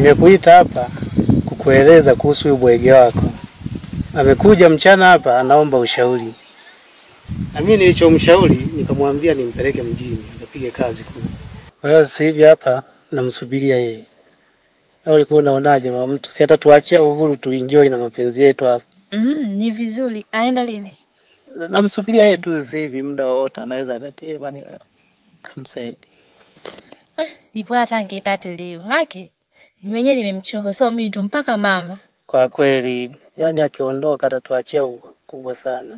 Nimekuita hapa kukueleza kuhusu huyu bwege wako. Amekuja mchana hapa, anaomba ushauri, na mimi nilichomshauri nikamwambia nimpeleke mjini akapige kazi kule. Kwa hiyo sasa hivi hapa namsubiria yeye. Au ulikuwa unaonaje mama mtu? Si hata tuachie uhuru tuenjoy na mapenzi yetu hapa. Mm, ni vizuri. Aenda lini? Namsubiria yeye tu sasa hivi, muda wowote anaweza atatema ni msaidi. Ndipo hata angetate leo. Haki. Mwenyewe nimemchoka so mimi ndo mpaka mama. Kwa kweli, yani akiondoka atatuachia kubwa sana.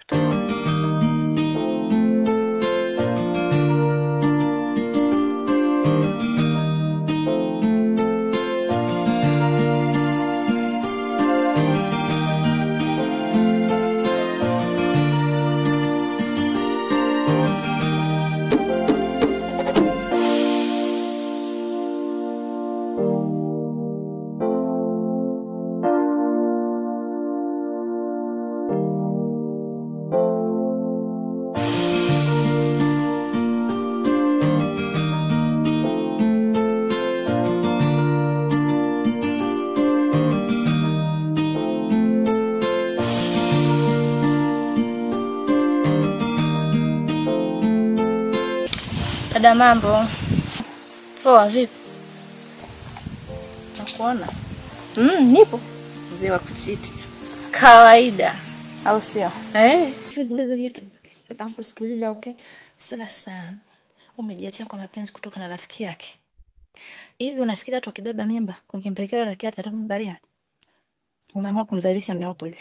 Dada mambo. Poa vipi? Nakuona. Mm, nipo. mzee wa kuchiti Kawaida. au sio? Eh. Nitakusikiliza okay. Sasa umejiachia kwa mapenzi kutoka na rafiki yake. Hivi unafikiri watu wakibeba mimba kukimpelekea rafiki yake atambalia? Umeamua kumzalisha mume wako yule.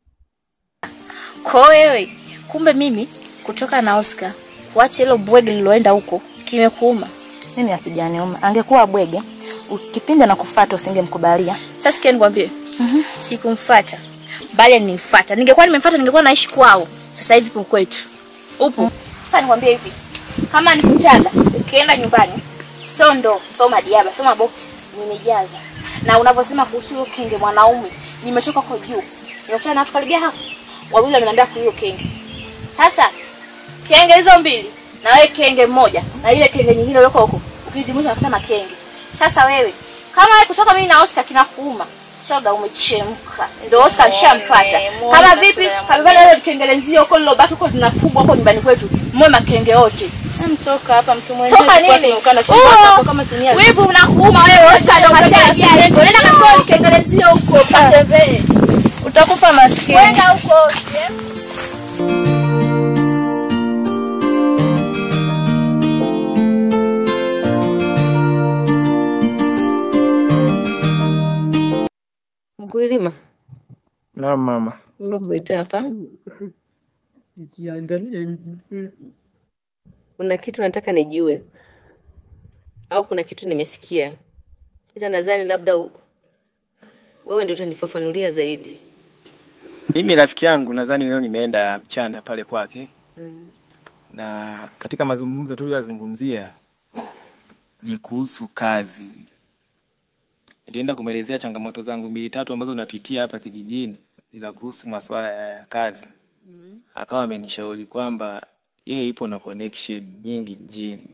Kwa wewe, kumbe mimi kutoka na Oscar kuacha hilo bwege liloenda huko kimekuuma. Mimi akijaniuma. Angekuwa bwege, ukipinda na kufuata usingemkubalia. Sasa sikia nikwambie. Mhm. Sikumfuata. Bali nimfuata. Ningekuwa nimemfuata ningekuwa naishi kwao. Sasa hivi kwa kwetu. Upo. Sasa nikwambie hivi. Kama nikutanda, ukienda nyumbani, sondo, soma diaba, soma box, nimejaza. Na unavyosema kuhusu hiyo kenge mwanaume, nimetoka kwa juu. Nimekutana na watu karibia hapo. Wawili wameniambia kwa hiyo kenge. Sasa kenge hizo mbili na wewe kenge mmoja na ile kenge nyingine iliyoko huko ukijumuisha unakuta makenge. Sasa wewe kama wewe kutoka mimi na Oscar kinakuuma shoga umechemka. Ndio Oscar alishampata. Kama vipi kabla ile kengelenzio huko lilobaki huko linafugwa huko nyumbani kwetu. Mwe makenge wote. Mtoka hapa mtu Toka nini? Oh, kama sinia. Wivu unakuuma wewe Oscar ndio kashaingia lengo. Nenda katika kengelenzio huko kasembee. Utakufa maskini. Kwenda huko. Mkulima, Na mama. unakuita hapa, kuna kitu nataka nijue, au kuna kitu nimesikia, ila nadhani labda u- wewe ndio utanifafanulia zaidi. Mimi rafiki yangu nadhani leo nimeenda mchana pale kwake na katika mazungumzo tuliyozungumzia ni kuhusu kazi. Nilienda kumwelezea changamoto zangu mbili tatu ambazo napitia hapa kijijini za kuhusu masuala ya kazi. Akawa amenishauri kwamba yeye ipo na connection nyingi mjini,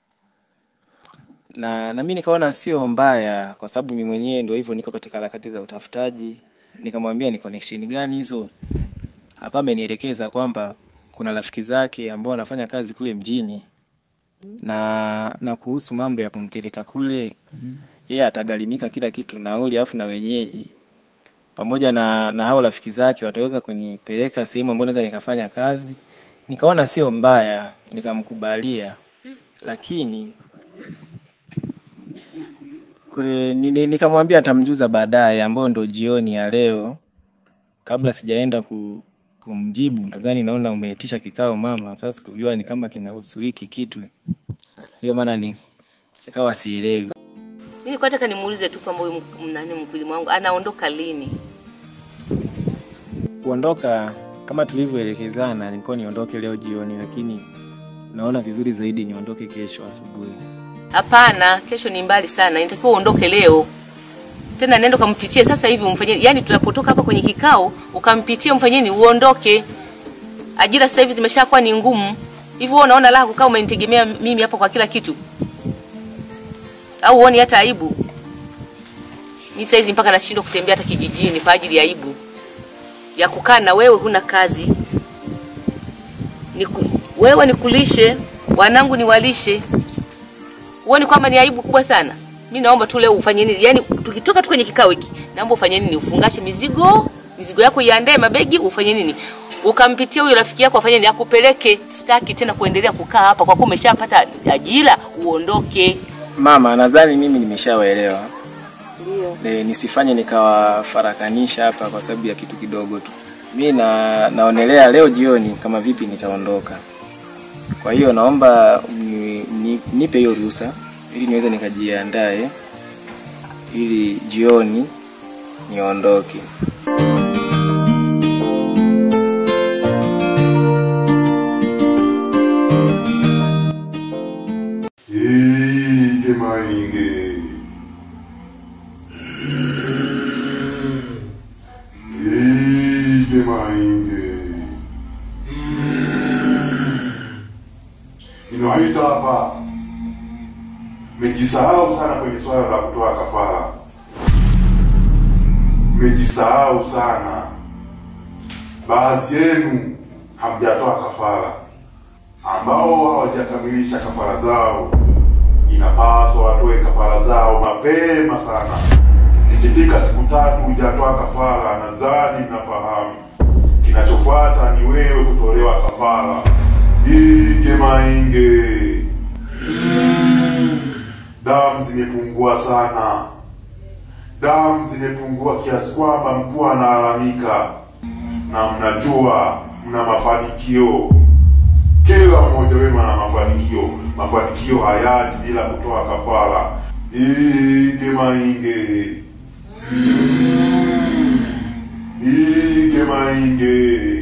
na na mimi nikaona sio mbaya, kwa sababu mimi mwenyewe ndio hivyo, niko katika harakati za utafutaji. Nikamwambia ni connection gani hizo, akawa amenielekeza kwamba kuna rafiki zake ambao wanafanya kazi kule mjini na na kuhusu mambo ya kumpeleka kule, yeye atagharimika kila kitu, nauli afu na wenyeji pamoja na na hao rafiki zake wataweza kunipeleka sehemu ambayo naweza nikafanya kazi. Nikaona sio mbaya, nikamkubalia, lakini kule ni- ni- nikamwambia atamjuza baadaye, ambayo ndo jioni ya leo, kabla sijaenda ku, kumjibu. Nadhani naona umeitisha kikao mama, sasa sikujua ni kama kinahusu hiki kitu, ndio maana ni ikawa sielewi. Mimi nilikuwa nataka nimuulize tu kwamba huyu mk- nani mkulima wangu anaondoka lini? Kuondoka kama tulivyoelekezana, nilikuwa niondoke leo jioni, lakini naona vizuri zaidi niondoke kesho asubuhi. Hapana, kesho ni mbali sana, inatakiwa uondoke leo. Tena nenda ukampitie sasa hivi umfanyie, yani tunapotoka hapa kwenye kikao ukampitie umfanyeni uondoke. Ajira sasa hivi zimeshakuwa ni ngumu. Hivi wewe unaona raha kukaa umenitegemea mimi hapa kwa kila kitu? Au uone hata aibu? mi saizi mpaka nashindwa kutembea hata kijijini kwa ajili ya aibu ya kukaa na wewe huna kazi Niku, wewe nikulishe wanangu niwalishe huoni kwamba ni aibu kubwa sana mi naomba tu leo ufanye nini yani tukitoka tu kwenye kikao hiki naomba ufanye nini ufungashe mizigo mizigo yako iandae mabegi ufanye nini ukampitia huyo rafiki yako afanye nini akupeleke sitaki tena kuendelea kukaa hapa kwa kuwa umeshapata ajira uondoke Mama, nadhani mimi nimeshawaelewa. E, nisifanye nikawafarakanisha hapa kwa sababu ya kitu kidogo tu. Mi na, naonelea leo jioni kama vipi nitaondoka. Kwa hiyo naomba ni, ni, nipe hiyo ruhusa ili niweze nikajiandae ili jioni niondoke. Ige mainge. Ige mainge. Ninawaita hapa. Mmejisahau sana kwenye swala la kutoa kafara. Mmejisahau sana. Baadhi yenu hamjatoa kafara ambao hawajakamilisha kafara zao inapaswa watoe kafara zao mapema sana. Zikifika siku tatu hujatoa kafara, nadhani mnafahamu kinachofuata ni wewe kutolewa kafara. Ige mainge, damu zimepungua sana, damu zimepungua kiasi kwamba mkuu analalamika, na mnajua mna mafanikio kila mmoja wenu ana mafanikio. Mafanikio hayaji bila kutoa kafara. Ige mainge, ige mainge.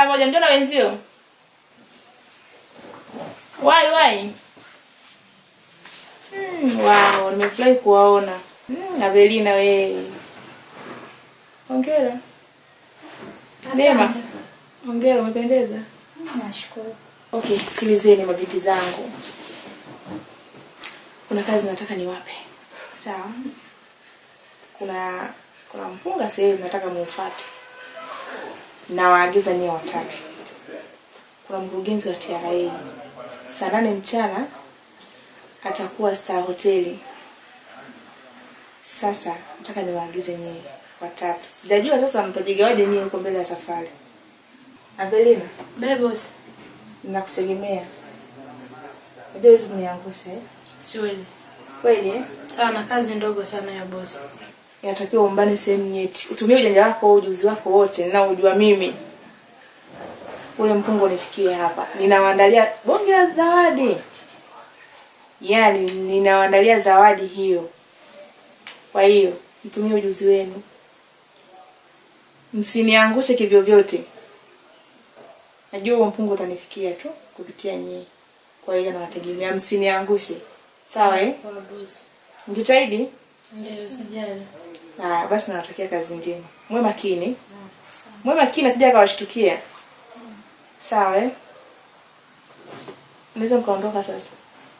moja, njoo na wenzio. Wai wai. Mm, wow, nimefurahi kuwaona. Mm, Avelina we. Hongera. Neema. Hongera, umependeza. Nashukuru. Okay, sikilizeni mabinti zangu. Kuna kazi nataka niwape. Sawa? Kuna kuna mpunga sehemu nataka muufate. Nawaagiza nyie watatu. Kuna mkurugenzi wa TRA. Saa nane mchana atakuwa Star Hoteli. Sasa nataka niwaagize nyie watatu. Sijajua sasa mtajigawaje nyie huko mbele ya safari. Avelina, Bye boss. nakutegemea. Unajua hizo kuniangusha eh? Siwezi. Kweli eh? Sana kazi ndogo sana ya boss. Inatakiwa umbane sehemu nyeti. Utumie ujanja wako, ujuzi wako wote ninaojua mimi. Ule mpungo unifikie hapa. Ninawaandalia bonge la zawadi. Yaani ninawaandalia zawadi hiyo. Kwa hiyo, mtumie ujuzi wenu. Msiniangushe kivyo vyote. Najua huo mpungo utanifikia tu kupitia nyie. Kwa hiyo nawategemea msiniangushe. Sawa eh? Kwa boss. Mjitahidi. Ndio sijali. Haya, basi nawatakia kazi njema. Mwe makini. Mwe makini asije akawashtukia. Sawa eh? Naweza mkaondoka sasa.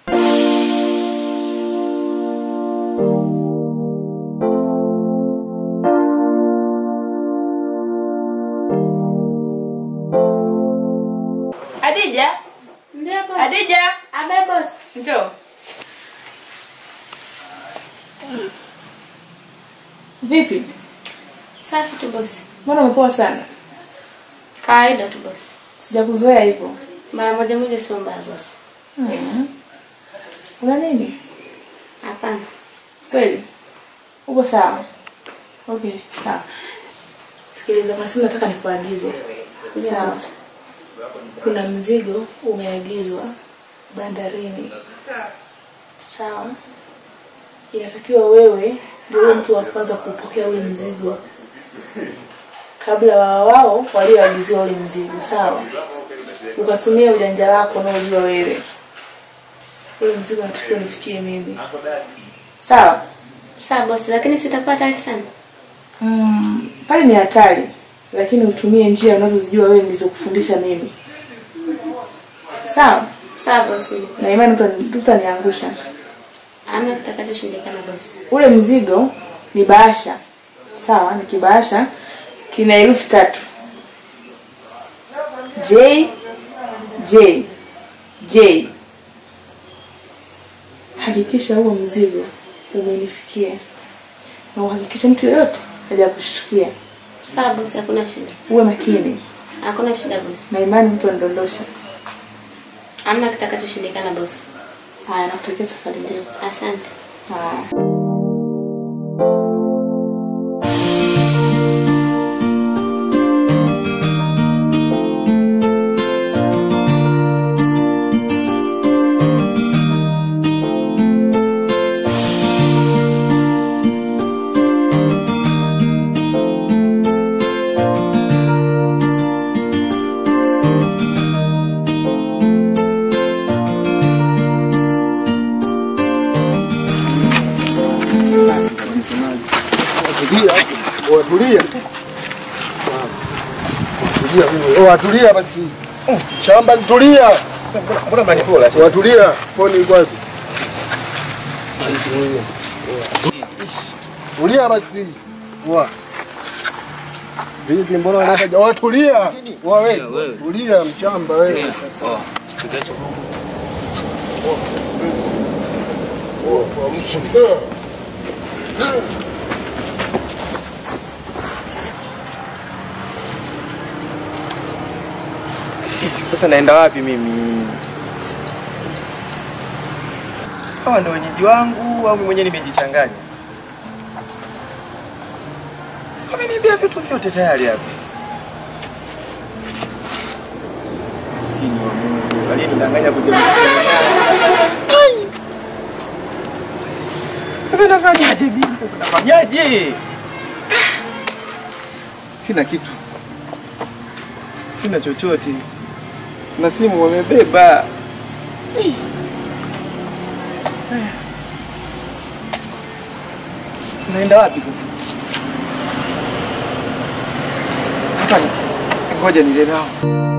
Adija, Ndio boss. Adija, Abe boss. njoo. Vipi? Safi tu boss. Mbona umepoa sana? Kawaida tu boss. Sijakuzoea hivyo. Mara moja moja sio mbaya boss. Mhm. Una nini? Hapana. Kweli? Uko sawa? Okay, sawa. Sikiliza, kuna simu nataka nikuagize. Sawa. Kuna mzigo umeagizwa bandarini. Sawa. Inatakiwa wewe ndio uwe mtu wa kwanza kupokea ule mzigo kabla wa wao walioagiziwa ule mzigo. Sawa. Ukatumia ujanja wako unaojua wewe. Ule mzigo unatakiwa unifikie mimi. Sawa. Sawa boss, lakini sitakuwa hatari sana. Mm, pale ni hatari, lakini utumie njia unazozijua wewe nilizokufundisha mimi. Sawa? Sawa boss. Na imani uta- utaniangusha. Hamna kitakachoshindikana boss. Ule mzigo ni bahasha. Sawa, ni kibahasha kina herufi tatu. J J J. Hakikisha huo mzigo umenifikia. Na uhakikishe mtu yoyote hajakushtukia. Sawa boss, hakuna shida. Uwe makini. Hakuna shida boss. na imani mtu anidondosha. Hamna kitakachoshindikana boss. Haya, nakutakia safari njema. Asante. Haya. Tulia, watulia. Tulia wewe, watulia basi. Shamba nitulia. Mbona mnanipola tena? Watulia, foni iko wapi? Tulia basi. Wa. Vipi mbona unataka watulia? Wa wewe. Tulia mshamba wewe. Oh, tukacho. Sasa naenda wapi mimi? Hawa ndo wenyeji wangu au mimi mwenyewe nimejichanganya? Sasa ameniambia vitu vyote tayari hapa. Maskini wa Mungu, aliyenidanganya kuja Sasa nafanyaje mimi? Sasa nafanyaje? Sina kitu. sina chochote na simu wamebeba. Eh. Haya. Naenda wapi sasa? Hapa, ngoja nile nao.